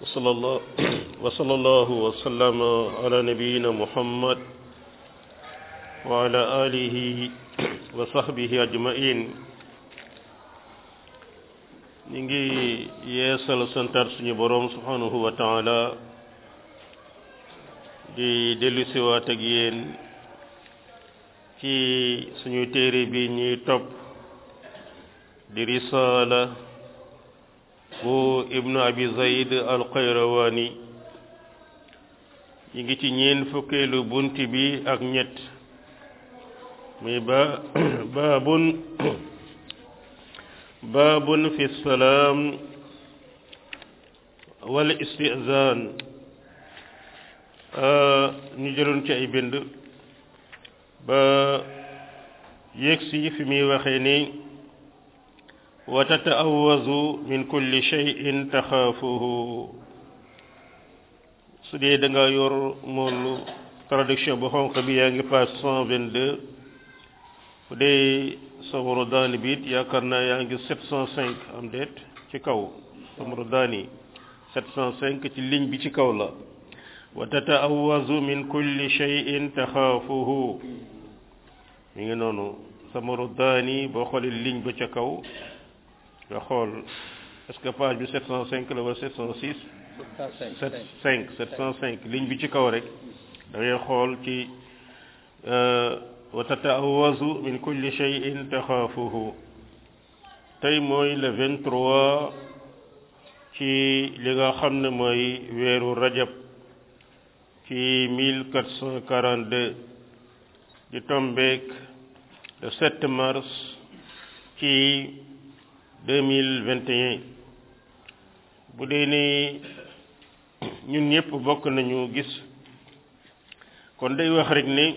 وصلى الله وصلى الله وسلم على نبينا محمد وعلى آله وصحبه أجمعين ñu ngi yeesal santar suñu boroom subhanahu wa taala di dellusiwaat ak yéen ci suñu téere bi ñuy topp di risaala bu ibnu abi zayd al qayrawani ñu ngi ci ñeen fukkeelu bunt bi ak ñett muy ba baabun baabun fi salaam wal istizaan ñu jëloon ci ay bind ba yegsi fi muy waxee ni wa tata'awwazu min kulli shay'in taxaafuhu su dee da nga yor moolu traduction bu xonq bi yaa ngi page cent vingt-deux bu dee samaru daani bi it yaakaar naa yaa ngi sept cent cinq am déet ci kaw samaru daani sept cent cinq ci ligne bi ci kaw la wa tata'awwazu min kulli shay'in taxaafuhu mi ngi noonu samaru daani boo xoolee ligne ba ca kaw nga xool est-ce que page bi 705 la wala 706 705 705 ligne bi ci kaw rek da ngay xool ci wa tata'awwazu min kulli shay'in taxaafuhu tey mooy le 23 ci li nga xam ne mooy weeru rajab ci 1442 di tombeek le 7 mars ci 2021 bu dee ni ñun ñëpp bokk nañu gis kon day wax rek ni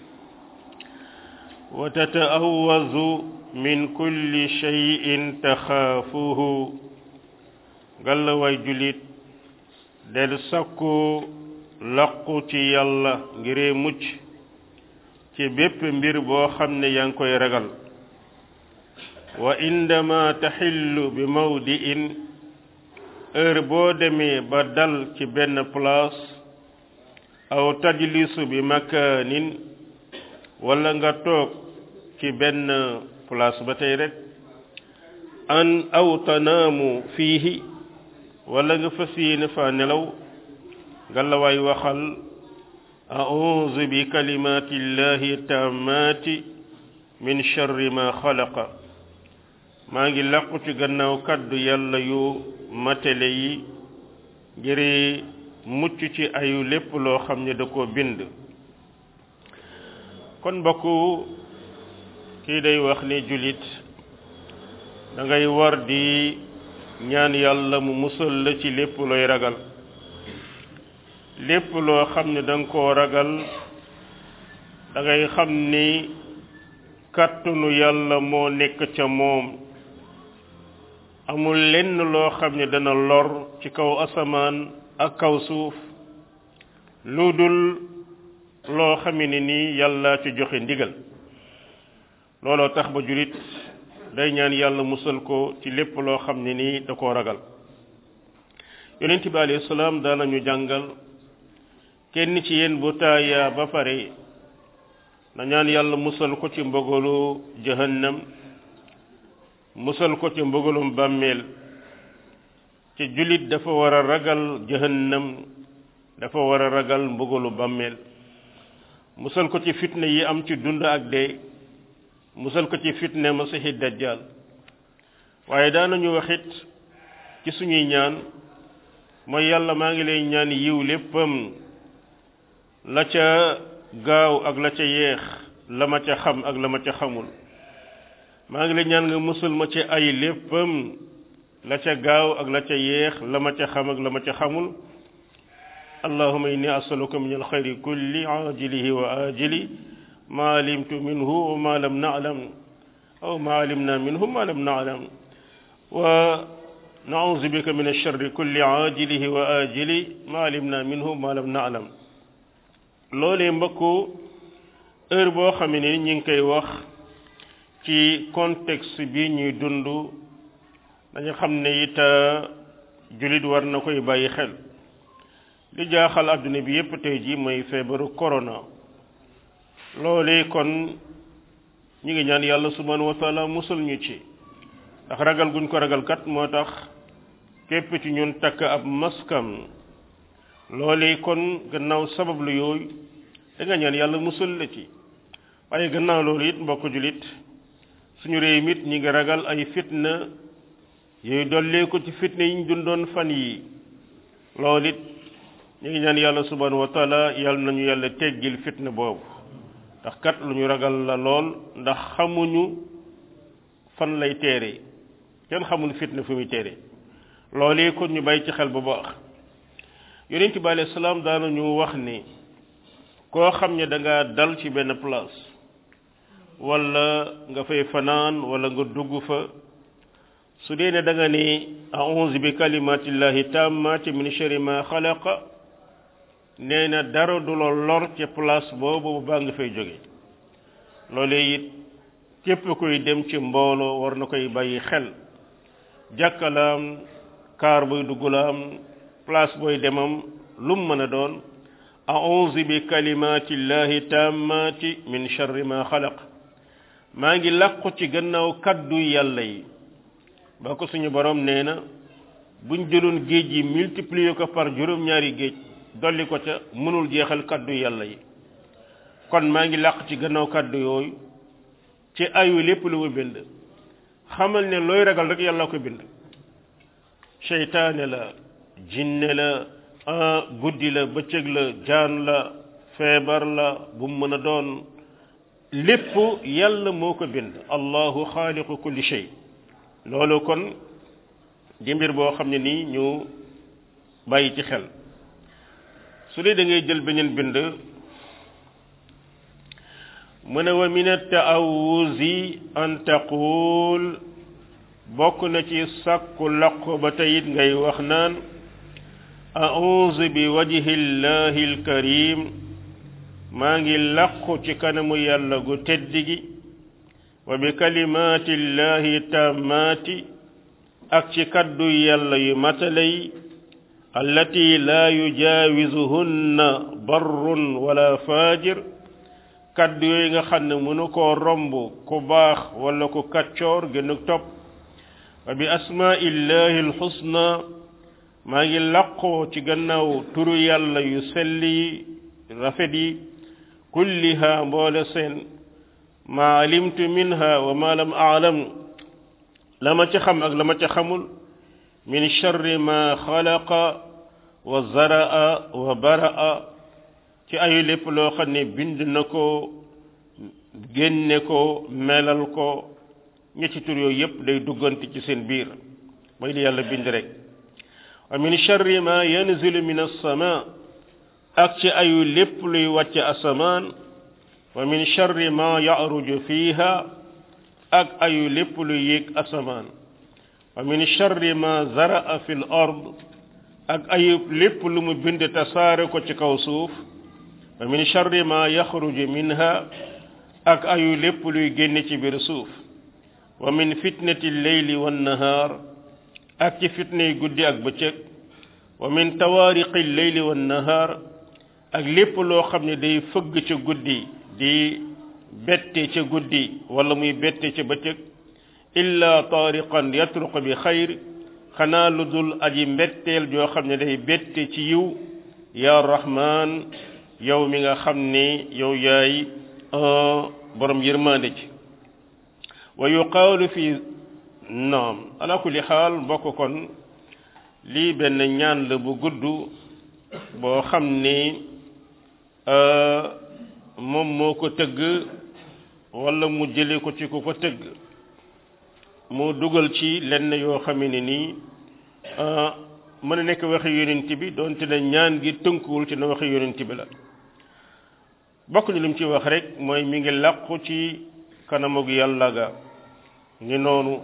wa tata'awwazu min kulli shay'in taxaafuhu ngalla waay julit del sakku laqu ci yàlla ngiree mucc ci bépp mbir boo xam ne yaa ngi koy ragal wa indama taxillu bi mawdi'in heure boo demee ba dal ci benn place aw tajlisu bi makaanin wala nga toog ci benn place ba tey rek an aw tanaamu fiihi wala nga fas yéene fa nelaw nga la waay waxal a'uuzu bi kalimaati llahi taammaati min sharri ma xalaqa maa ngi làqu ci gannaaw kàddu yàlla yu matele yi ngir mucc ci ayu lépp loo xam ne da ko bind kon mbokk kii day wax ne jullit da ngay war di ñaan yàlla mu musal la ci lépp looy ragal lépp loo xam ne da nga koo ragal da ngay xam ni kàttanu yàlla moo nekk ca moom amul lenn loo xam ne dana lor ci kaw asamaan ak kaw suuf lu dul loo xame ne nii yàlla ci joxe ndigal looloo tax ba julit day ñaan yàlla musal ko ci lépp loo xam ne nii da koo ragal yonent bi alayhi salaam daanañu jàngal kenn ci yéen bu taaya ba pare na ñaan yàlla musal ko ci mbogalu jahannam musal ko ci mbogalum bàmmeel ci jullit dafa war a ragal jahannam dafa war a ragal mbogalu bàmmeel musal ko ci fitna yi am ci dund ak dee musal ko ci fitna masiixi dajjal waaye daanañu waxit ci suñuy ñaan mooy yàlla maa ngi lay ñaan yiw léppam la ca gaaw ak la ca yeex la ma ca xam ak la ma ca xamul maa ngi lay ñaan nga musal ma ci ay léppam la ca gaaw ak la ca yeex la ma ca xam ak la ma ca xamul allahuma inni asaluka min alxayri kulli ajilihi wa ajili ma alimtu minhu wa ma lam na'lam aw ma alimna minhu ma lam na'lam wa nauzu bika min alsharri kulli ajilihi wa ajili ma alimna minhu ma lam na'lam loolee mbokku heure boo xam ne ñi ngi koy wax ci contexte bi ñuy dund dañu xam ne it jullit war na koy bàyyi xel li jaaxal àdduna bi yépp tey ji mooy feebaru corona loolee kon ñu ngi ñaan yàlla subhanahu wa taala musal ñu ci ndax ragal guñ ko ragal kat moo tax képp ci ñun takk ab maskam loolee kon gannaaw sabab lu yooyu da nga ñaan yàlla musal la ci waaye gannaaw loolu it mbokk jullit suñu réew mit ñi ngi ragal ay fitna yooyu dollee ko ci fitna yi ñu dundoon fan yi loolu it ñu ngi ñaan yàlla subhanahu wa taala yàlla nañu yàlla teggil fitna boobu ndax kat lu ñu ragal la lool ndax xamuñu fan lay teere kenn xamul fitna fu muy teere loolee kon ñu bàyyi ci xel bu baax yonent bi alayhi salaam daanañu wax ni koo xam ne da nga dal ci benn place wala nga fay fanaan wala nga dugg fa su dee ne da nga ni a'udhu bi kalimatillahi tammati min sharri ma xalaqa nee na dara du la lor ca place boobu baa nga fay jóge loolee it képp koy dem ci mbooloo war na koy bàyyi xel jàkkalaam kaar buy duggulaam place booy demam lum mën a doon a'udhu bi kalimatillahi tammati min sharri ma xalaq maa ngi làqu ci gannaaw kaddu yàlla yi ba ko suñu borom nee na buñ jëloon géej yi multiplier ko par juróom-ñaari géej dolli ko ca mënul jeexal kaddu yàlla yi kon maa ngi làq ci gannaaw kaddu yooyu ci ayu lépp lu mu bind xamal ne looy ragal rek yàlla ko bind seytaane la jinne la guddi la bëccëg la jaan la feebar la bu mu mën a doon lépp yàlla moo ko bind allahu xaaliqu kulli shay loolu kon di mbir boo xam ne nii ñu bàyyi ci xel su dee da ngay jël beneen bind mu ne wa min at-ta'awuzi an taqul bokk na ci sàkku laqu ba teyit ngay wax naan a'udhu bi wajhi llahi al-karim maa ngi laqu ci kanamu yàlla gu tedd gi wa bi kalimati llahi tammati ak ci kaddu yàlla yu matale yi allati la yujawizuhunna barrun wala fajir kaddu yooyu nga xam ne mënu koo romb ku baax wala ku kaccoor gën a topp wa bi asmaillahi alxusna maa ngi laqoo ci gannaaw turu yàlla yu sell yi rafet yi kulliha mboole seen ma alimtu minha wa ma lam aalam la ma ca xam ak la ma ca xamul min charri ma xalaqa wa zaraa wa baraa ci ayu lépp loo xam ne bind na ko génne ko melal ko ñetti tur yooyu yépp day duggante ci seen biir mooy li yàlla bind rek wa min charri ma yanzilu min as-sama ak ci ayu lépp luy wàcc asamaan wa min charri ma yaruju fiha ak ayu lépp luy yéeg asamaan wa min charri ma zaraa fi l ard ak ayu lépp lu mu bind tasaare ko ci kaw suuf wa min charri ma yaxruju minha ak ayu lépp luy génne ci biir suuf wa min fitnati lleyli wannahaar ak ci fitnay guddi ak bëccëg wa min tawaariqi lleyli wannahaar ak lépp loo xam ne day fëgg ca guddi di bette ca guddi wala muy bette ca bëccëg illa taariqan yatruq bi xayr xanaa lu dul aji mbetteel joo xam ne day bette ci yiw ya rahman yow mi nga xam ne yow yaay borom yërmande ci wa yuqaalu fi naam ala kulli xaal mbokk kon lii benn ñaan la bu gudd boo xam ni moom moo ko tëgg wala mu jële ko ci ku ko tëgg mu dugal ci lenn yoo xam ne nii mën a nekk waxi yonent bi doonte ne ñaan gi tënkuwul ci na waxi yonent bi la bokk ni li mu ci wax rek mooy mi ngi làqu ci kanamug yàlla ga ni noonu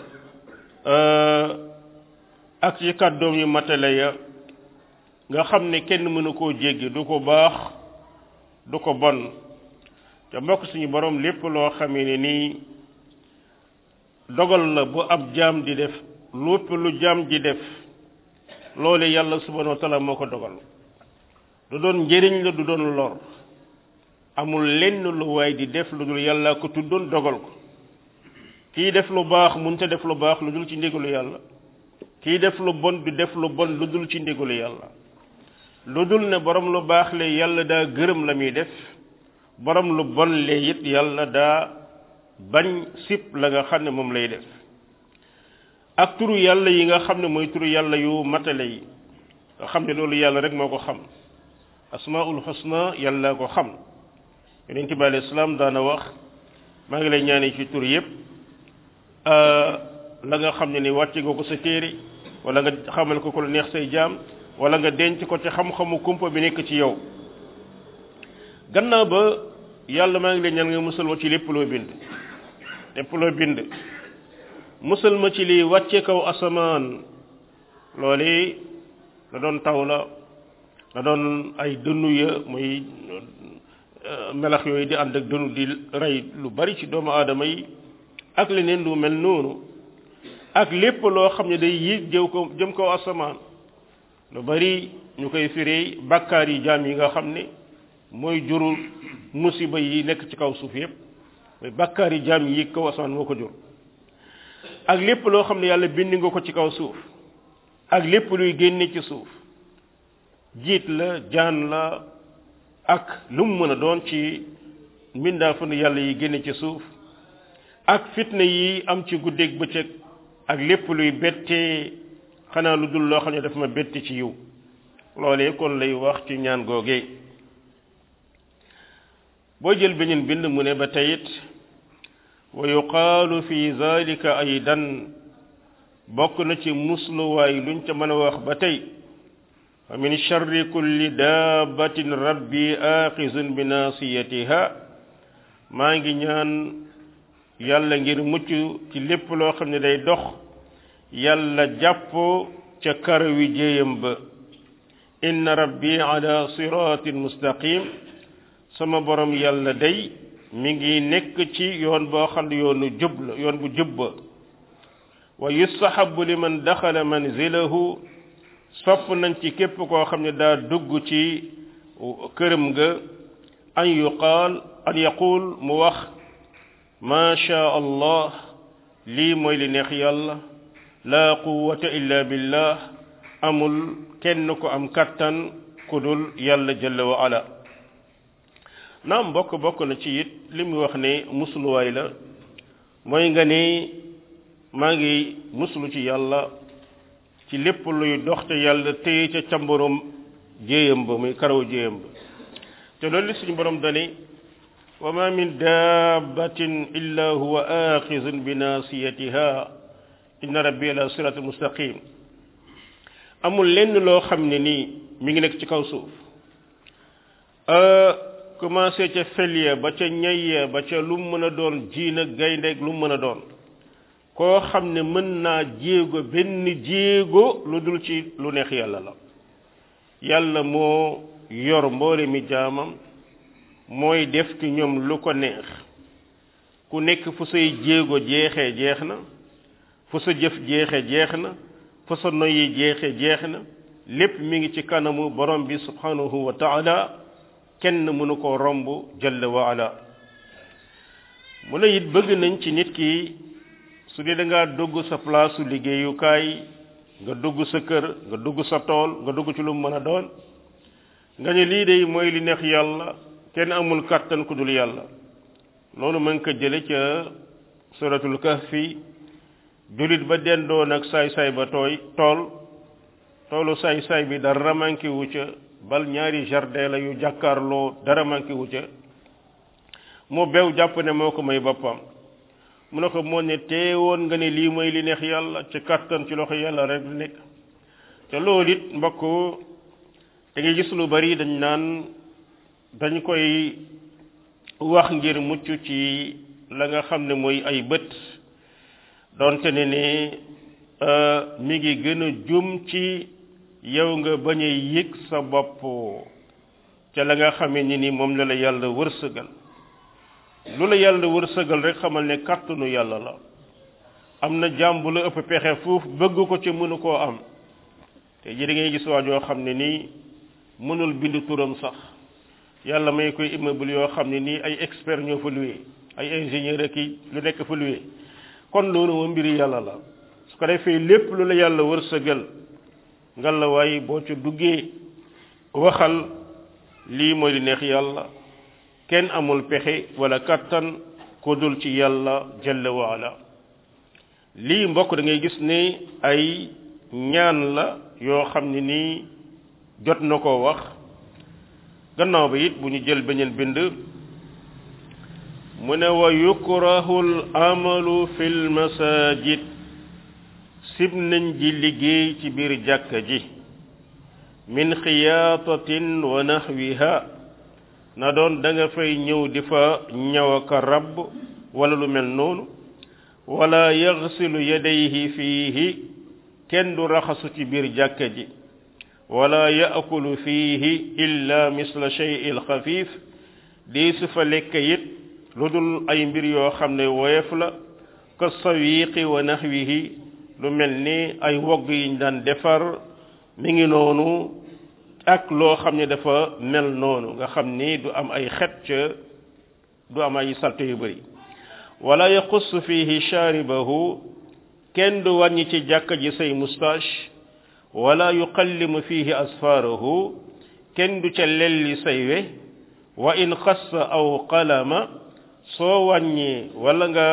ak ci kàddoom yu matale ya nga xam ne kenn mënu koo jéggi du ko baax du ko bon te mbokk suñu borom lépp loo xamee ne nii dogal la bu ab jaam di def lépp lu jaam di def loole yàlla subhanahu wa taala moo ko dogal du doon njëriñ la du doon lor amul lenn lu waay di def lu dul yàlla ko tuddoon dogal ko kii def lu baax munta def lu baax lu dul ci ndigalu yàlla kii def lu bon du def lu bon lu dul ci ndigalu yàlla lu dul ne borom lu baax le yàlla daa gërëm la muy def borom lu bon le it yàlla daa bañ sip la nga xam ne moom lay def ak turu yàlla yi nga xam ne mooy turu yàlla yu matale yi nga xam ne loolu yàlla rek moo ko xam asmaul husna yàlla ko xam yonent bi alayhi salaam daana wax maa ngi lay ñaane ci tur yépp la nga xam ne ni wàcce nga ko sa téere wala nga xamal ko ko lu neex say jaam wala nga denc ko ci xam-xamu kumpa bi nekk ci yow gannaaw ba yàlla maa ngi lay ñaan nga musal ma ci lépp loo bind lépp loo bind musal ma ci lii wàcce kaw asamaan loolu la doon taw la la doon ay dënnu ya muy melax yooyu di ànd ak dënnu di rey lu bari ci doomu aadama yi ak leneen lu mel noonu ak lépp loo xam ne day yéeg jëw ko jëm kaw asamaan lu bari ñu koy firee bàkkaar yi jaam yi nga xam ne mooy jurul musiba yi nekk ci kaw suuf yépp mooy bàkkaar yi jaam yi yéeg kaw asamaan moo ko jur ak lépp loo xam ne yàlla bind nga ko ci kaw suuf ak lépp luy génne ci suuf jiit la jaan la ak lu mu mën a doon ci mbindaafanu yàlla yi génne ci suuf ak fitna yi am ci guddeeg bëccëg ak lépp luy bettee xanaa lu dul loo xam ne daf ma bette ci yiw loolee kon lay wax ci ñaan googee boo jël beneen bind mu ne ba teyit wa yuqaalu fi zalika aydan bokk na ci musluwaay luñ ca mën a wax ba tey wa min charri kulli daabatin rabbi aaxizun bi naasiyatiha maa ngi ñaan yàlla ngir mucc ci lépp loo xam ne day dox yàlla jàpp ca karawi jéeyam ba inna rabbi ala siratin mustaqim sama borom yàlla day mi ngi nekk ci yoon boo xam ne yoonu jub la yoon bu jub ba wa yustahabu liman daxala manzilahu sopp nañ ci képp koo xam ne daa dugg ci këram ga an yuqaal an yaqul mu wax ma sha allah lii mooy li neex yàlla laa quwwata illa billah amul kenn ko am kattan ku dul yàlla jalla wa ala naam bokk bokk na ci it li mu wax ne musluwaay la mooy nga ne maa ngi muslu ci yàlla ci lépp luy dox te yàlla téye ca cambarum jéeyam ba muy karaw jéeyam ba te loolu li suñu borom dani wa ma min dabbatin illa huwa axizun bi nasiyatiha inna rabbi ala siratul mustaqim amul lenn loo xam ne nii mi ngi nekk ci kaw suuf commencé ca felya ba ca ñayya ba ca lu mën a doon jiin ak gayndeeg lu mën a doon koo xam ne mën naa jéego benn jéego lu dul ci lu neex yàlla la yàlla moo yor mboole mi jaamam mooy def ci ñoom lu ko neex ku nekk fu say jéego jeexee jeex na fu sa jëf jeexe jeex na fu sa noyyi jeexe jeex na lépp mi ngi ci kanamu borom bi subhanahu wa taala kenn mënu ko romb jalla wa ala mu ne it bëgg nañ ci nit ki su dee da ngaa dugg sa place liggéeyukaay nga dugg sa kër nga dugg sa tool nga dugg ci lu mu mën a doon nga ne lii de mooy li neex yàlla kenn amul kàttan ku dul yàlla loolu mën ko jële ca suratul kahfi julit ba dendoon ak saay-saay ba tooy tool toolu saay-saay bi dara manqué wu ca bal ñaari jardin la yu jàkkaarloo dara manqué wu ca mu bew jàpp ne moo ko may boppam mu ne ko moo ne teewoon nga ne lii mooy li neex yàlla ci kàttan ci loxo yàlla rek nekk te loolu it mbokk da ngay gis lu bari dañ naan dañ koy wax ngir mucc ci la nga xam ne mooy ay bët donte ne ne mi ngi gën a jum ci yow nga bañ a yëg sa bopp ca la nga xamee ni ni moom la la yàlla wërsëgal lu la yàlla wërsëgal rek xamal ne kàttanu yàlla la am na jaam bu la ëpp pexe fuuf bëgg ko ci mënu koo am te ji da ngay gis waa joo xam ne nii mënul bind turam sax yàlla may koy immeuble yoo xam ne nii ay expert ñoo fa loué ay ingénieur ak i lu nekk fa loué kon loolu moom mbiri yàlla la su ko defee lépp lu la yàlla wërsëgal ngal la waaye boo ca duggee waxal lii mooy li neex yàlla kenn amul pexe wala kattan ko dul ci yàlla jalla waala lii mbokk da ngay gis ne ay ñaan la yoo xam ne nii jot na koo wax gannaaw ba it bu ñu jël beneen bind mu ne wa yukrahu al amalu fi l masajid sib nañ ji liggéey ci biir jàkka ji min xiyaatatin wa nahwiha na doon da nga fay ñëw di fa ñaw aka rabb wala lu mel noonu wala yaxsilu yadayhi fiihi kenn du raxasu ci biir jàkka ji wala yaakulu fiihi illa misla shey il xafiif di su fa lekk it lu dul ay mbir yoo xam ne woyof la ka sawiqi wa nahwihi lu mel ni ay wogg yiñ daan defar mi ngi noonu ak loo xam ne dafa mel noonu nga xam ni du am ay xet ca du am ay salte yu bëri wala yaxuss fihi shaaribahu kenn du wàññi ci jàkka ji say moustache wala yuqallimu fihi asfaarahu kenn du ca lelli say we wa in xassa aw qalama soo wàññi wala nga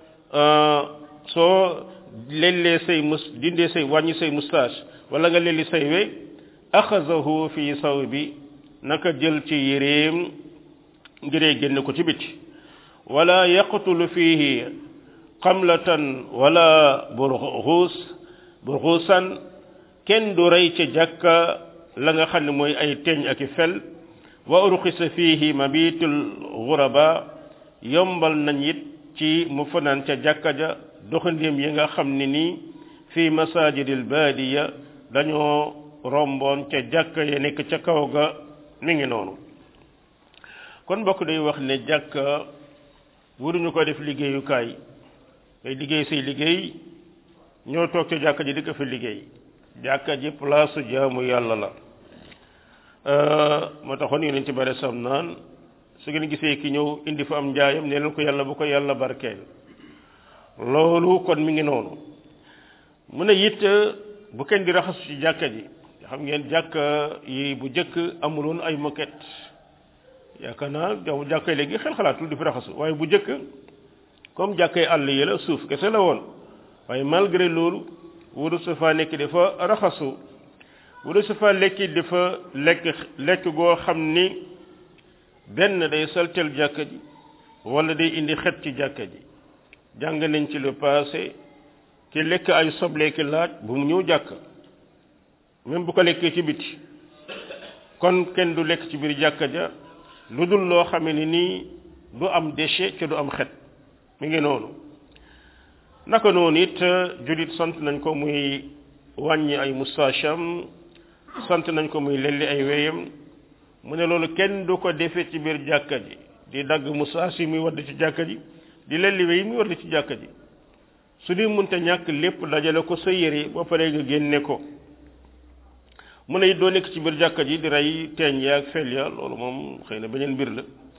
soo lellee say mus dindee say wàññi say moustache wala nga lelli say we axazahu fi sawbi naka jël ci yéreem ngiree génn ko ci biti wala yaqtulu fihi xamlatan wala burxuus burxuusan kenn du rey ca jàkka la nga xam ne mooy ay teñ ak i fel wa urxisa fihi mabitul guraba yombal nañ it ci mu fanaan ca jàkka ja doxandéem yi nga xam ne nii fi masajidil baadiya dañoo romboon ca jàkka ya nekk ca kaw ga mi ngi noonu kon mbokk day wax ne jàkka waruñu ko def liggéeyukaay day liggéey say liggéey ñoo toog ca jàkka ji di ko fi liggéey jàkka ji place jaamu yàlla la moo taxoon yonent ci bare sam naan su ngeen gisee ki ñëw indi fa am njaayam ne leen ko yàlla bu ko yàlla barkeel loolu kon mi ngi noonu mu ne it bu kenn di raxasu ci jàkka ji xam ngeen jàkka yi bu jëkk amuloon ay moquette yaakaar naa jaw jàkkay léegi xel xalaatul di fi raxasu waaye bu jëkk comme jàkkay àll yi la suuf kese la woon waaye malgré loolu wuru su fa nekk dafa raxasu wuru su fa lekki dafa lekk lekk goo xam ni benn day saltel jàkka ji wala day indi xet ci jàkka ji jàng nañ ci le passé ki lekk ay soble ki laaj bu mu ñëw jàkk même bu ko lekkee ci biti kon kenn du lekk ci biir jàkka ja lu dul loo xamee ni nii du am déchet ci du am xet mi ngi noonu naka noonu it julit sant nañ ko muy wàññi ay mustacham sant nañ ko muy lelli ay weyam mu ne loolu kenn du ko defe ci biir jàkka ji di dagg mustach yi muy wadd ci jàkka ji di lelli wey muy wadd ci jàkka ji su di munte ñàkk lépp dajale ko sa yére ba pare nga génne ko mu ne it doo nekk ci biir jàkka ji di rey teeñ ya ak fel ya loolu moom xëy na beneen mbir la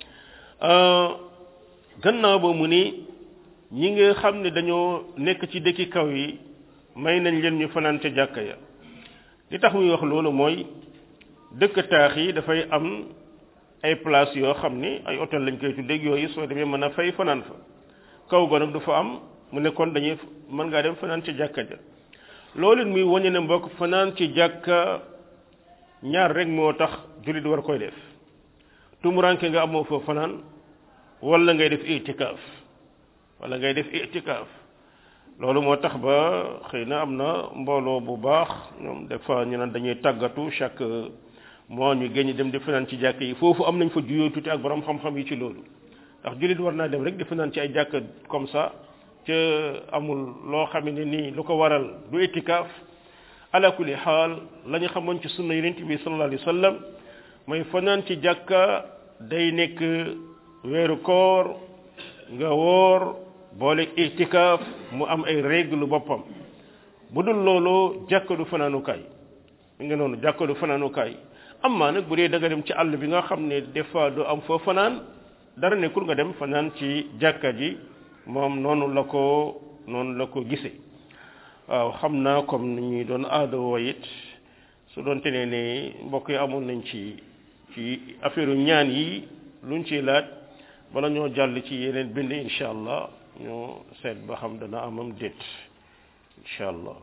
gannaaw ba mu ni ñi nga xam ne dañoo nekk ci dëkki kaw yi may nañ leen ñu fanaan ca jàkka ya li tax muy wax loolu mooy dëkk taax yi dafay am ay place yoo xam ni ay hôtel lañ koy tuddee yooyu soo demee mën a fay fanaan fa kaw ga nag du fa am mu ne kon dañuy mën ngaa dem fanaan ca jàkka ja loolu it muy wañe ne mbokk fanaan ci jàkka ñaar rek moo tax jullit war koy def tumuranke nga amoo fa fanaan wala ngay def itikaaf wala ngay def itikaaf loolu moo tax ba xëy na am na mbooloo bu baax ñoom des fois ñu naan dañuy tàggatu chaque mois ñu génn dem di fanaan ci jàkk yi foofu am nañ fa juyoo tuuti ak borom xam-xam yi ci loolu ndax jullit war naa dem rek di fanaan ci ay jàkk comme ça ca amul loo xam ne nii lu ko waral du itikaaf ala kulli xaal la ñu xamoon ci sunna yonent bi sallallahu alayhi wa sallam mooy fanaan ci jàkka day nekk weeru koor nga woor boole itikaaf mu am ay règle boppam bu dul loolu jàkka du fanaanukaay mi nga noonu jàkka du fanaanukaay amma nag bu dee da nga dem ci àll bi nga xam ne des fois du am foo fanaan dara nekkul nga dem fanaan ci jàkka ji moom noonu la ko noonu la ko gisee waaw xam naa comme ni ñuy doon aada woo it su doon te ne ne mbokk yi amoon nañ ci ci affaire ñaan yi luñ ciy laaj bala ñoo jàll ci yeneen bind incha allah ñoo seet ba xam dana amam déet incha allah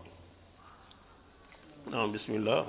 naam bismillah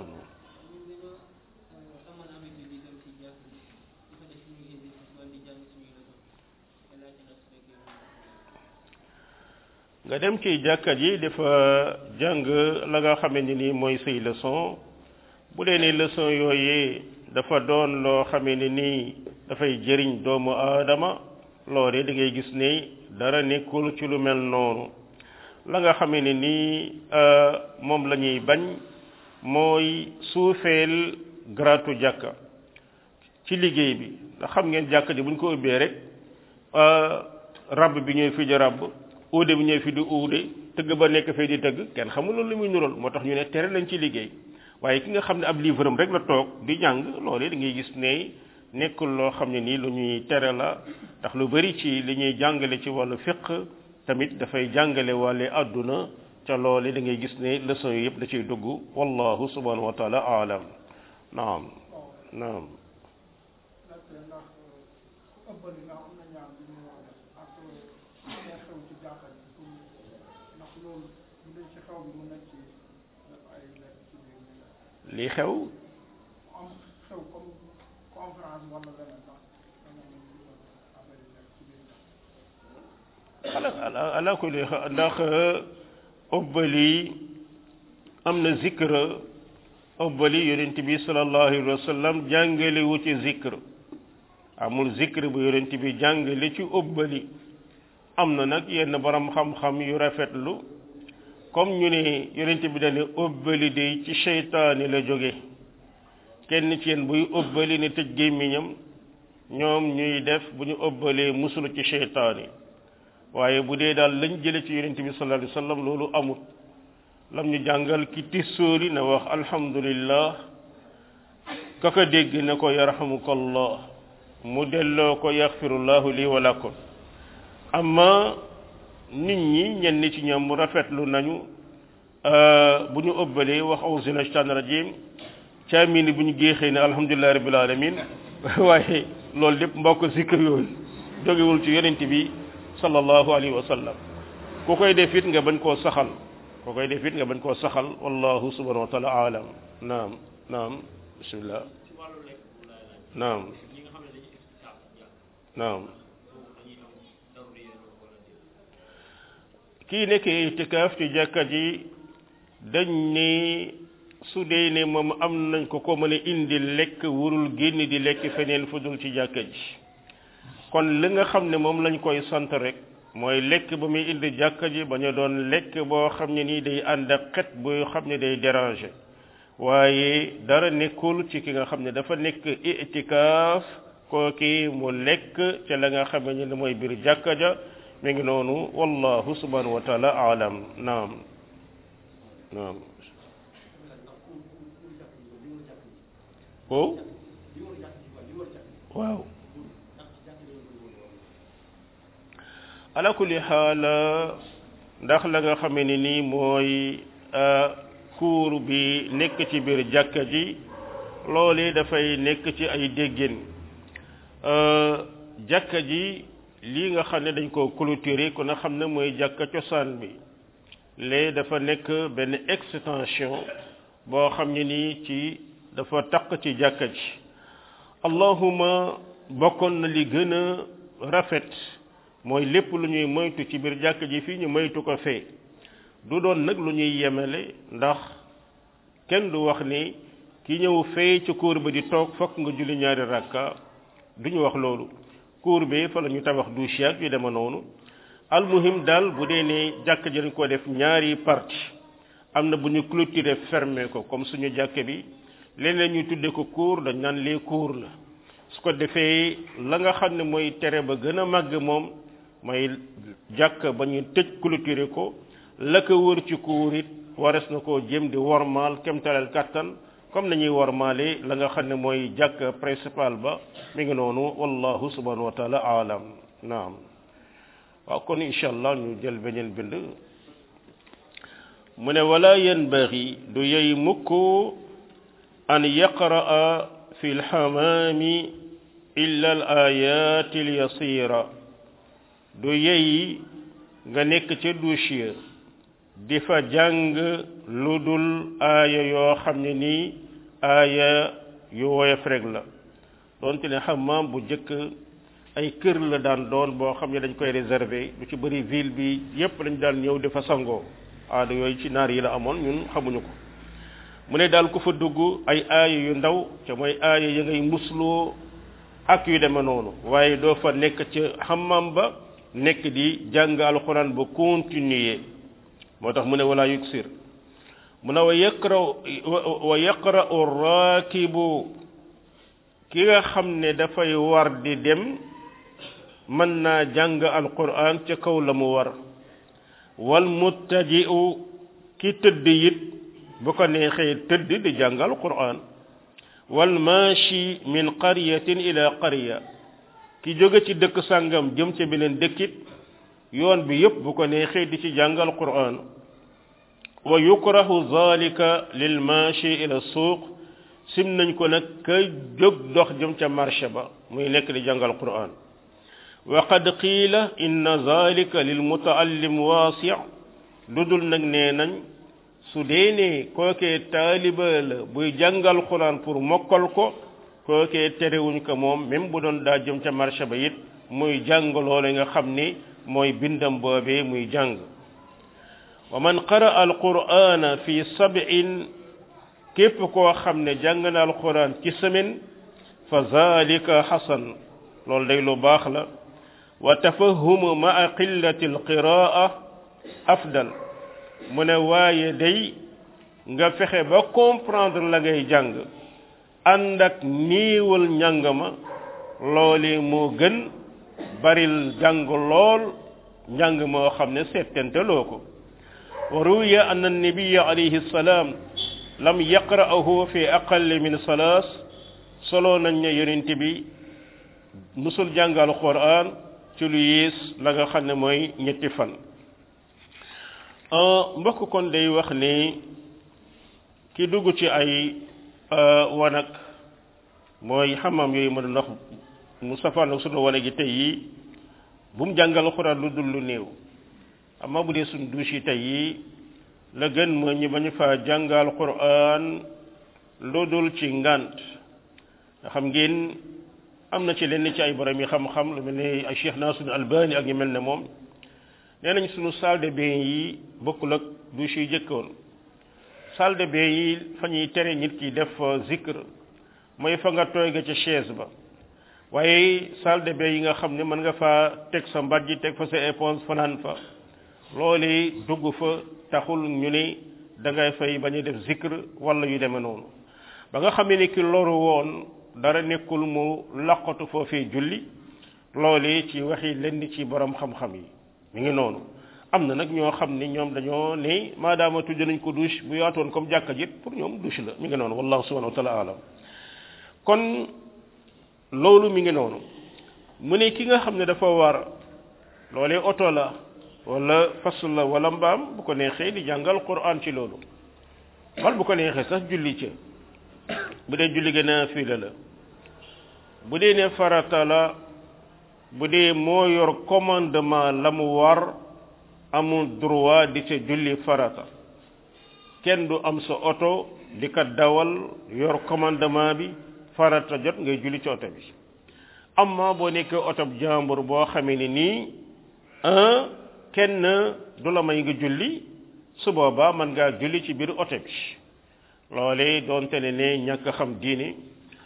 nga dem ci jàkka ji dafa jàng la nga xamante ni mooy say leçon bu dee ne leçon yooyee dafa doon loo xamee ne nii dafay jëriñ doomu aadama loole da ngay gis ne dara nekkul ci lu mel noonu la nga xamee ne nii moom la ñuy bañ mooy suufeel gratu jàkka ci liggéey bi ndax xam ngeen jàkka ji bu ñu ko ubbee rek rabb bi ñooy fi di rabb uude bi ñooy fi di uude tëgg ba nekk fee di tëgg kenn xamul loolu li muy nural moo tax ñu ne tere lañ ci liggéey waaye ki nga xam ne ab livre am rek la toog di jàng loolu da ngay gis ne nekkul loo xam ne nii lu ñuy tere la ndax lu bari ci li ñuy jàngale ci wàllu fiq tamit dafay jàngale wàlle àdduna ca loole da ngay gis ne leçon yi yëpp da ciy dugg wallahu subhanahu wa taala aalam naam naam lii xew ala ala kulli ndax obbali am na zikr obbali yonent bi sallallahu alayhi wa sallam jàngale wu ci zikr amul zikr bu yonent bi jàngale ci obbali am na nag yenn borom xam-xam yu rafetlu comme ñu ne yonent bi dane obbali de ci seytaani la jóge kenn ci yéen buy obbali ne tëj gémmiñam ñoom ñuy def bu ñu obbalee musulu ci seytaani waaye bu dee daal lañ jële ci yonent bi sallallahu alayhi wasallam loolu amut lam ñu jàngal ki tissooli na wax alhamdulillah kaka dégg na ko yarhamukallah mu delloo ko yaxfirullahu lii wa lakum amma nit ñi ñenn ci ñoom rafetlu nañu bu ñu ëbbalee wax auzu billahi shaytaan rajim caamini bu ñu géexee ne alhamdulillahi rabbil alamin waaye loolu lépp mbokk zikr yooyu jógewul ci yonent bi sallallahu alayhi wa sallam ku koy def it nga bañ koo saxal ku koy def it nga bañ koo saxal wallahu subhanahu wa taala alam naam naam bismillah naam naam kii nekk itikaaf ci jàkka ji dañ ne su dee ne moom am nañ ko ko mën a indi lekk wurul génn di lekk feneen fu dul ci jàkka ji kon li nga xam ne moom lañ koy sant rek mooy lekk ba muy indi jàkka ji bañ a doon lekk boo xam ne nii day ànd ak xet boo xam ne day déranger waaye dara nekkul ci ki nga xam ne dafa nekk itikaaf kooki mu lekk ca la nga xam ne mooy biir jàkka ja mi ngi noonu wallahu subhanahu wa taala alam naam naam ko waaw ala kulli xaal ndax la nga xamee ne nii mooy kuur bi nekk ci biir jàkka ji loole dafay nekk ci ay déggin jàkka ji lii nga xam ne dañ ko clôturer ku na xam ne mooy jàkka cosaan bi lee dafa nekk benn extension boo xam ne nii ci dafa taq ci jàkka ji allahuma bokkoon na li gën a rafet mooy lépp lu ñuy moytu ci biir jàkka ji fii ñu moytu ko fee du doon nag lu ñuy yemale ndax kenn du wax ni ki ñëw fee ci cour ba di toog fokk nga julli ñaari rakka duñu wax loolu cour bi fa la ñu tabax douche yaag yu dema noonu almuhim daal bu dee ne jàkk ji dañ ko def ñaari partie am na bu ñu clôturer fermé ko comme suñu jàkk bi leneen ñu tudde ko cour dañ naan les cours la su ko defee la nga xam ne mooy tere ba gën a màgg moom mooy jàkk ba ñu tëj clôturer ko la ko wër ci cour it wares na koo jëm di wormaal kemtaleel kàttan comme nañuy wormaale la nga xam ne mooy jàkk principal ba mi ngi noonu wallahu subhanahu wa taala aalam naam waaw kon incha allah ñu jël beneen bind mu ne wala yanbaghi du yey mukk an yaqra'a fi lxamaami illa al ayati al yasira du yey nga nekk ca douche di fa jàng lu dul aaya yoo xam ne nii aaya yu woyof rek la doonte ne xamaam bu jëkk ay kër la daan doon boo xam ne dañ koy réserver lu ci bëri ville bi yépp lañ daan ñëw di fa sangoo aada yooyu ci naar yi la amoon ñun xamuñu ko mu ne daal ku fa dugg ay aaya yu ndaw ca mooy aaya ya ngay musloo ak yu deme noonu waaye doo fa nekk ca xamaam ba nekk di jàng alxuraan ba continuer moo tax mu ne wala yuksir mu ne wa yaqra wa yaqra'u raakibu ki nga xam ne dafay war di dem mën naa jàng alquran ca kaw la mu war wal muttaji'u ki tëdd it bu ko neexee tëdd di jàng alquran wal maashi min qaryatin ila qarya ki jóge ci dëkk sàngam jëm ca beneen dëkkit yoon bi yépp bu ko neexee di ci jàng alquran wa yukrahu zalika lil maashi ila suuq sim nañ ko nag ka jóg dox jëm ca marché ba muy nekk di jàngal quran wa qad qiila inna zalika lil mutaallim waasi lu dul nag nee nañ su dee ne kookee taaliba la buy jàngal quran pour mokkal ko kookee terewuñ ko moom même bu doon daa jëm ca marché ba it muy jàng loole nga xam ni mooy bindam boobee muy jàng wa man qaraa alqur'ana fi sab'in képp koo xam ne jàng na alquran ci semaine fa zalika xasan loolu day lu baax la wa tafahumu maa qillati alqiraa afdal mu ne waaye day nga fexe ba comprendre la ngay jàng ànd ak niiwal njàng ma loole moo gën baril jàng lool njàng moo xam ne settenteloo ko wa ruwiya anna annabiya alayhi salaam lam yaqra'ahu fi aqalli min salaas solo nañ ne yonent bi musul jàngal quran ci lu yées la nga xam ne mooy ñetti fan mbokk kon day wax ni ki dugg ci ay wanag mooy xamam yooyu mën a ndax mu safaan ak sunu wane gi tey yi bu mu jàngal quran lu dul lu néew amma bu dee suñ douche yi tey yi la gën mooy ñu bañu fa jàngal quran lu dul ci ngant nga xam ngeen am na ci lenn ci ay borom yi xam-xam lu mel ne ay Cheikh Nasrul Albani ak ñu mel ne moom nee nañ suñu salle de bain yi bokkul ak douche yi jëkkoon salle de bain yi fa ñuy tere nit ki def zikr mooy fa nga tooy ga ca chaise ba waaye salle de bain yi nga xam ne mën nga fa teg sa mbàjj teg fa sa éponge fanaan fa loolu dugg fa taxul ñu ne da ngay fay bañ a def zikr wala yu demee noonu ba nga xam ne ki loru woon dara nekkul mu laqatu foofee julli loolu ci waxi lenn ci borom xam-xam yi mi ngi noonu am na nag ñoo xam ne ñoom dañoo ne maadaama tudd nañ ko douche bu yaatoon comme jàkka jit pour ñoom douche la mi ngi noonu wallahu subhanahu wa taala alam kon loolu mi ngi noonu mu ne ki nga xam ne dafa war loolee oto la wala fas la wala mbaam bu ko neexee di jàngal quran ci loolu wal bu ko neexee sax julli ca bu dee julli gën a fii la la bu dee ne farata la bu dee moo yor commandement la mu war amul droit di ca julli farata kenn du am sa oto di ko dawal yor commandement bi farata jot ngay julli ci oto bi amma boo nekkee oto jàmbur boo xamee ni nii un kenn du la may nga julli su boobaa mën ngaa julli ci biir oto bi loole doonte ne ne ñàkk xam diine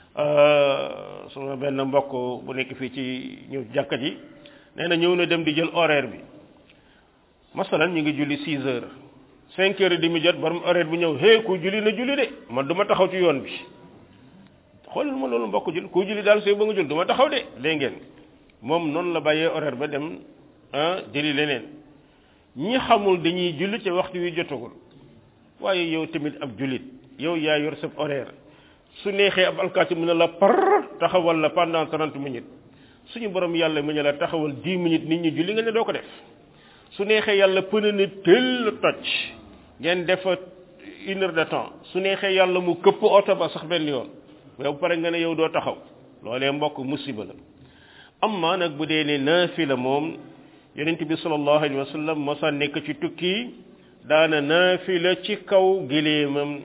suma benn mbokk bu nekk fii ci ñëw jàkka ji nee na ñëw na dem di jël horaire bi masalan ñu ngi julli 6 heures 5 heures di mu jot borom horaire bi ñëw hé ku julli na julli de man du ma taxaw ci yoon bi xoolal ma loolu mbokk jul ku julli daal sooy ba nga jul du ma taxaw de dégg ngeen moom noonu la bàyyee horaire ba dem ah jëli leneen ñi xamul dañuy julli ci waxtu wi jotagul waaye yow tamit ab jullit yow yaa yor sa horaire su neexee ab alkaati mu ne la par taxawal la pendant trente minutes suñu borom yàlla mu ne la taxawal dix minutes nit ñi julli nga ne doo ko def su neexee yàlla pëne ne tëll toj ngeen defa une heure de temps su neexee yàlla mu këpp oto ba sax benn yoon yow pare nga ne yow doo taxaw loolee mbokk musiba la amma nag bu dee ne naafila moom yonent bi sallallahu alayhi wa sallam mosa nekk ci tukki daana naafila ci kaw gileemam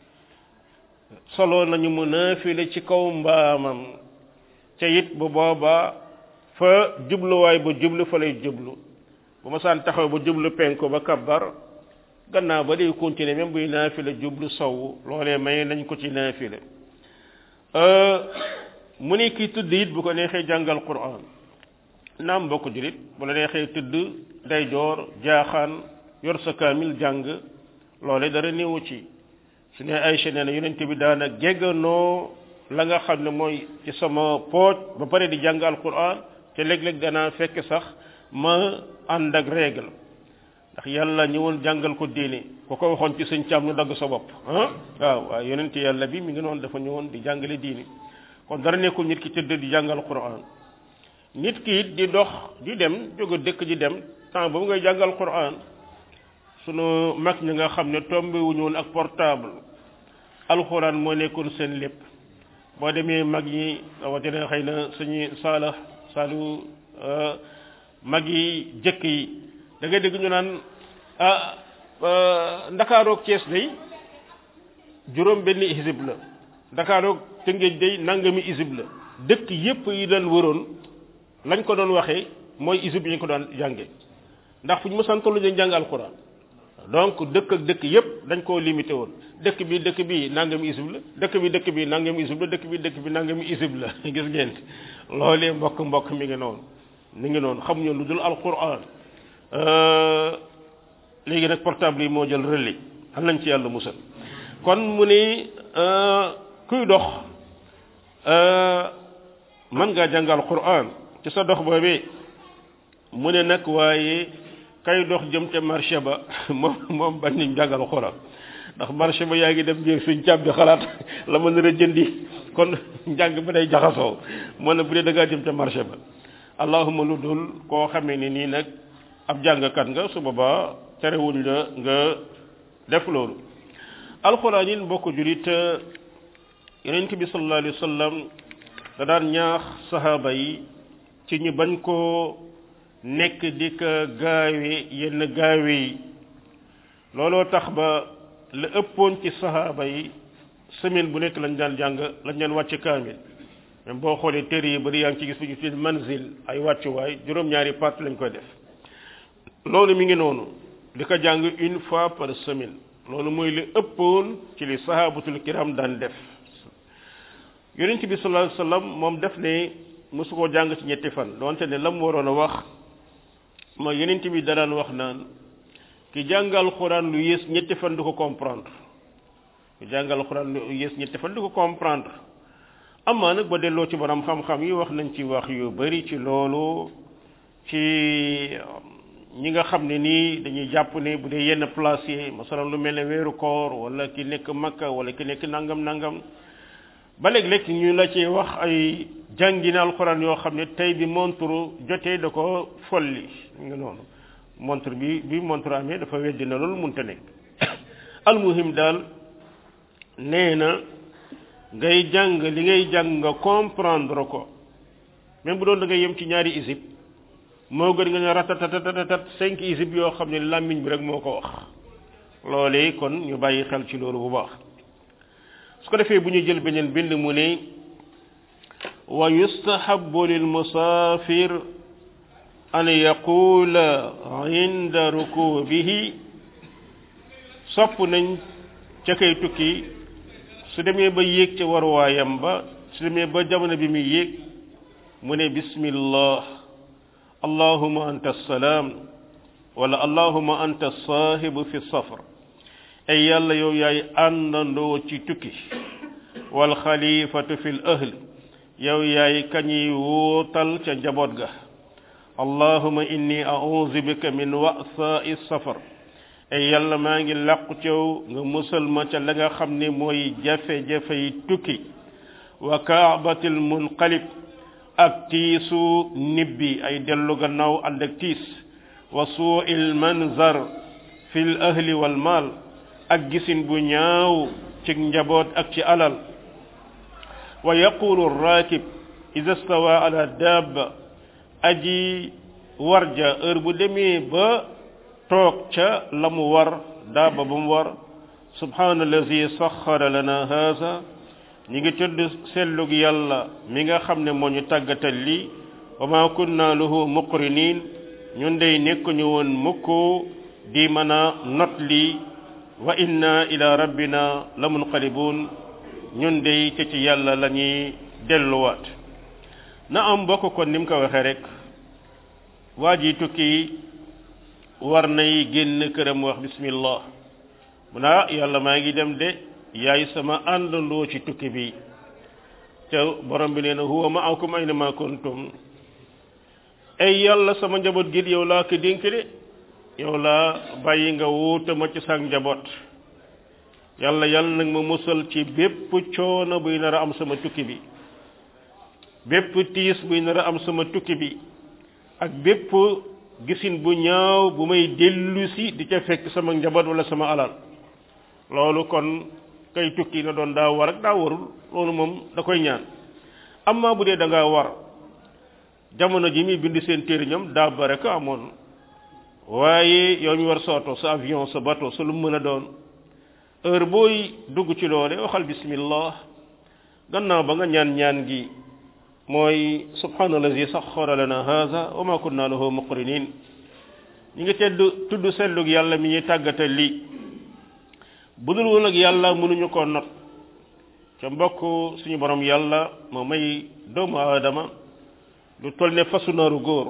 solo nañu mu naafila ci kaw mbaamam ca it bu booba fa jubluwaay ba jublu fa lay jublu bu mosaan taxaw ba jublu penku ba kabbar gannaaw ba day continuer même buy naafila jublu sow loolee may nañ ko ci naafila mu ne kii tudd it bu ko neexee jàngal quran naam mbokk julit bu la neexee tudd day joor jaaxaan yor sa kaamil jàng loole dara néewu ci su ne Aysa nee na yonent bi daana gegganoo la nga xam ne mooy ci sama pooj ba pare di jàng alquran te léeg-léeg danaa fekk sax ma ànd ak règle ndax yàlla ñëwoon jàngal ko diine ku ko waxoon ci sëñ caam ñu dagg sa bopp ah waaw waaw yonent yàlla bi mi ngi noonu dafa ñëwoon di jàngale diine kon dara nekkul nit ki tëdd di jàngal quran nit ki it di dox di dem jóge dëkk di dem temps boobu ngay jàngal quran sunu mag ñi nga xam ne tombé wuñu woon ak portable alquran moo nekkoon seen lépp boo demee mag yi rawatina xëy na suñu saala saalu mag yi jëkk yi da ngay dégg ñu naan ah ndakaaroog Cees day juróom benn isib la ndakaaroog Tëngéej day nangami isib la dëkk yépp yi daan wëroon lañ ko doon waxee mooy isib yi ñu ko daan jànge ndax fu ñu mësaan tollu ñu jàng alquran donc dëkk ak dëkk yépp dañ koo limité woon dëkk bi dëkk bi nangami isib la dëkk bi dëkk bi nangami isib la dëkk bi dëkk bi nangami isib la gis ngeen loolee mbokk mbokk mi ngi noonu mi ngi noonu xamuñu lu dul alquran léegi nag portable yi moo jël relais xam nañ ci yàlla musal kon mu ni kuy dox mën ngaa jàngal quran ci sa dox boobee mu ne nag waaye kay dox jëm te marché ba moom moom bañ nañ jàngal quran ndax marché ba yaa ngi dem jéeg suñ càb bi xalaat la ma nar a jëndi kon njàng ba day jaxasoo moo ne bu dee da ngaa jëm te marché ba allahuma lu dul koo xamee ni nii nag ab jàngkat nga su boobaa terewuñ la nga def loolu alxuraan yi mbokk julit yonent bi sallallahu alayhi wa sallam da daan ñaax sahaaba yi ci ñu bañ koo nekk di ko gaawe yenn gaawe yi looloo tax ba la ëppoon ci sahaaba yi semaine bu nekk lañ daan jàng lañ daan wàcc kaamil même boo xoolee téere yi bari yaa ngi ci gis bu ñu tuddee manzil ay wàccuwaay juróom-ñaari part lañ koy def loolu mi ngi noonu di ko jàng une fois par semaine loolu mooy li ëppoon ci li sahabatul kiram daan def yonent bi sallallahu alayhi wasallam moom def ne mosu koo jàng ci ñetti fan donte ne la mu waroon a wax mooy yonent bi da daan wax naan ki jàngal xuraan lu yées ñetti fan du ko comprendre ki jàngal xuraan lu yées ñetti fan du ko comprendre amaa nag ba delloo ci borom xam-xam yi wax nañ ci wax yu bari ci loolu ci ñi nga xam ne nii dañuy jàpp ne bu dee yenn place yi masalan lu mel ne weeru koor wala ki nekk makka wala ki nekk nangam nangam ba léeg-léeg ñu la ci wax ay jàngina alxuraan yoo xam ne tey bi montre jotee da ko folli nga noonu montre bi bi montre amee dafa weddi na loolu munta nekk almuhim daal nee na ngay jàng li ngay jàng nga comprendre ko même bu doon da ngay yem ci ñaari isib moo gën nga ne ratatatatat cinq isib yoo xam ne làmmiñ bi rek moo ko wax loolee kon ñu bàyyi xel ci loolu bu baax su ko defee bu ñu jël beneen bind mu ne wa yustahabu lil musafir an yaqula inda rukubihi sopp nañ ca kay tukki su demee ba yéeg ca waruwaayam ba su demee ba jamono bi muy yéeg mu ne bismillah allahuma anta salaam wala allahuma anta saahibu fi safar ay yàlla yow yaay àndandoo ci tukki wal xalifatu fi l ahl yow yaay kañuy wóotal ca njaboot ga allahuma inni auzu bika min wa'sa'i safar ay yàlla maa ngi làqu cew nga musal ma ca la nga xam ne mooy jafe-jafe yi tukki wa kaabatil munqalib ak tiisu nibbi ay dellu gannaaw ànd ak tiis wa suu'il manzar fil ahli wal maal ak gisin bu ñaaw ci njaboot ak ci alal wa yaqulu raakib ida stawa ala dabba aji warja heure bu demee ba toog ca la mu war daaba ba mu war subhanallazi saxara lana haza ñi ngi tudd sellug yàlla mi nga xam ne moo ñu tàggatal lii wa ma kunna lahu muqrinin ñun dey nekkuñu woon mukk di mën a not lii wa inna ila rabbina la munqalibun ñun dey te ci yàlla la ñuy delluwaat na am bokk kon ni mu ko waxee rek waa ji tukki war nay génn këram wax bismillah mu naa yàlla maa ngi dem de yaay sama àndandoo ci tukki bi te borom bi nee na huwa ma'akum ayna ma kuntum ay yàlla sama njaboot gi yow laa ko dénk de yow laa bàyyi nga wuuta ma ci sa njaboot yàlla yàlla nag ma musal ci bépp coono buy nar a am sama tukki bi bépp tiis buy nar a am sama tukki bi ak bépp gisin bu ñaaw bu may dellu si di ca fekk sama njaboot wala sama alal loolu kon kay tukki na doon daa war ak daa warul loolu moom da koy ñaan amma bu dee da ngaa war jamono ji muy bind seen téere ñoom daa bare ko amoon waaye yow mi war sa oto sa avion sa bateau sa lu mën a doon heure booy dugg ci loole waxal bismillah gannaaw ba nga ñaan ñaan gi mooy subhanallazi saxara lana haza wa ma kunna lahu muqrinin ñi ngi tedd tudd sellug yàlla mi ñuy tàggatal lii bu dul woon ak yàlla mënuñu ko not ca mbokk suñu borom yàlla moo may doomu aadama lu toll ne fasu naaru góor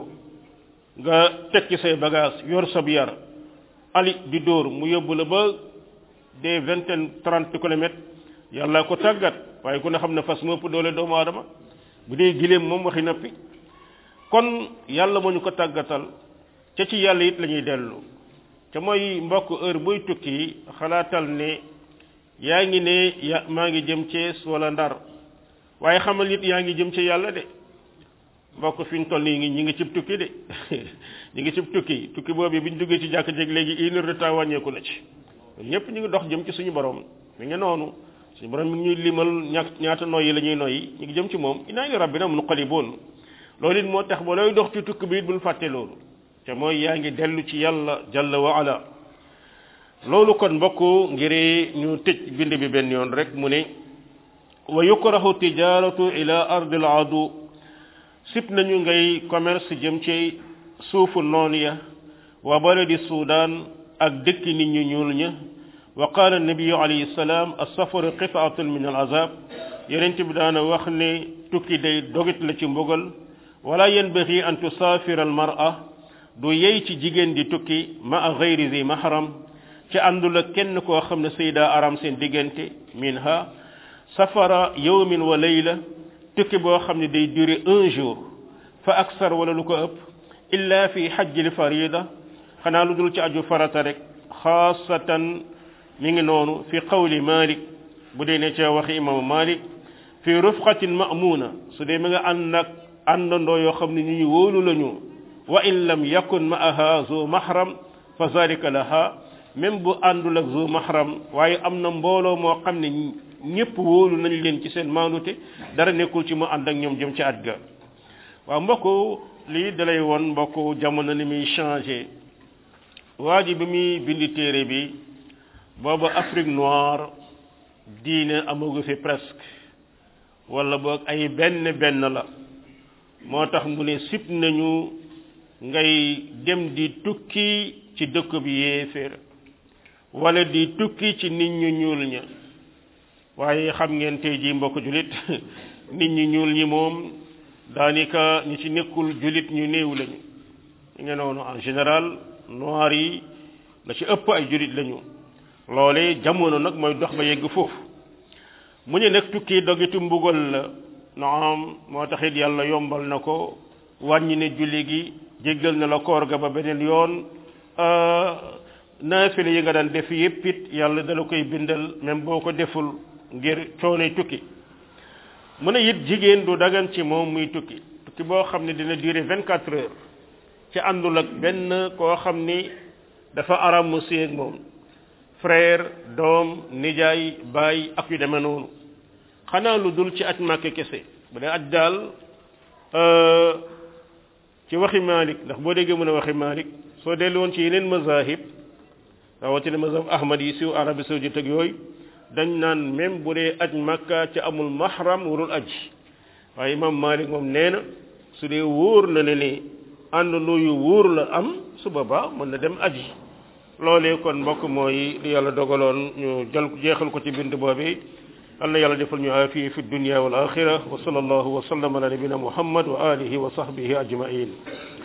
nga tekki say bagage yor sab yar ali di dóor mu yóbbu la ba des vingtaine trente kilomètres yàlla ko tàggat waaye ku ne xam ne fas moo ëpp doole doomu aadama bu dee giléem moom waxi nappi kon yàlla moo ñu ko tàggatal ca ci yàlla it la ñuy dellu te mooy mbokk heure buy tukki xalaatal ne yaa ngi ne ya maa ngi jëm Cees wala Ndar waaye xamal it yaa ngi jëm ci yàlla de mbokk fi ñu toll nii ñi ngi cib tukki de ñi ngi cib tukki tukki boobu bi ñu duggee ci jàkk jeg léegi une heure de temps wàññeeku na ci ñëpp ñu ngi dox jëm ci suñu borom mi ngi noonu suñu borom mi ngi ñuy limal ña ñaata noyyi la ñuy noyyi ñu ngi jëm ci moom inaa li rabbina munqalibun loolu it moo tax ba looy dox ci tukki bi it bul fàtte loolu te mooy yaa ngi dellu ci yàlla jalla wa ala loolu kon mbokk ngir ñu tëj bind bi benn yoon rek mu ne wa yukrahu tijaratu ila ardil adu sip nañu ngay commerce jëm ci suufu noon ya wa baladi sudan ak dëkk nit ñu ñuul ña wa qala nabiyu alayhi salaam as-safaru qit'atun min al-azab yonent bi daana wax ne tukki day dogit la ci mbugal wala yanbaghi an tusafira al-mar'a du yey ci jigéen di tukki ma a ghayri zi mahram ci àndul ak kenn koo xam ne sayda aram seen diggante minha safara yawmin wa layla tukki boo xam ne day durer un jour fa aksar wala lu ko ëpp illa fi hajjil farida xanaa lu dul ci aju farata rek xaasatan mi ngi noonu fi qawli malik bu dee ne ca waxi imaamu malik fi rufqatin ma'muna su dee mi nga ànd nag àndandoo yoo xam ne ñu ñu wóolu lañu wa in lam yakun ma'aha zu mahram fa zalika laha même bu àndul ak zu mahram waaye am na mbooloo moo xam ne ñëpp wóolu nañ leen ci seen maandute dara nekkul ci mu ànd ak ñoom jëm ci at ga waaw mbokk lii dalay won mbokk jamono ni muy changé waa ji bi muy bindi téere bi booba Afrique noire diine amagu fi presque wala boog ay benn benn la moo tax mu ne sib nañu ngay dem di tukki ci dëkk bi yéeféer wala di tukki ci nit ñu ñuul ña waaye xam ngeen tey jii mbokk julit nit ñu ñuul ñi moom daanaka ñi ci nekkul julit ñu néew lañu ñu ngi noonu en général noir yi la ci ëpp ay julit lañu loole jamono nag mooy dox ba yegg foofu mu ñu nekk tukki dogitu mbugal la naam moo taxit yàlla yombal na ko wàññi ne julli gi jéggal na la koor ga ba beneen yoon naafile yi nga daan def yépp it yàlla dala koy bindal même boo ko deful ngir coono tukki mu ne it jigéen du dagan ci moom muy tukki tukki boo xam ne dina durer vingt quatre heures ci àndul ak benn koo xam ni dafa aram mu séeg moom frère doom nijaay baay ak yu demee noonu xanaa lu dul ci aj màkke kese bu dee aj daal ci waxi Malik ndax boo déggee mën a waxi Malik soo dellu woon ci yeneen mazahib rawatina mazhab ahmad yi siw Arabie saoudite ak yooyu dañ naan même bu dee aj makka ci amul mahram warul aj waaye imam Malik moom nee na su dee wóor na ne ni àndandoo yu wóor la am su boobaa mën na dem aji loolee kon mbokk mooy li yàlla dogaloon ñu jël jeexal ko ci bind boobi Allah yàlla defal ñu aafiya fi dunya wal axira wa sallallahu wa sallam ala nabina muhammad wa alihi wa sahbihi ajmain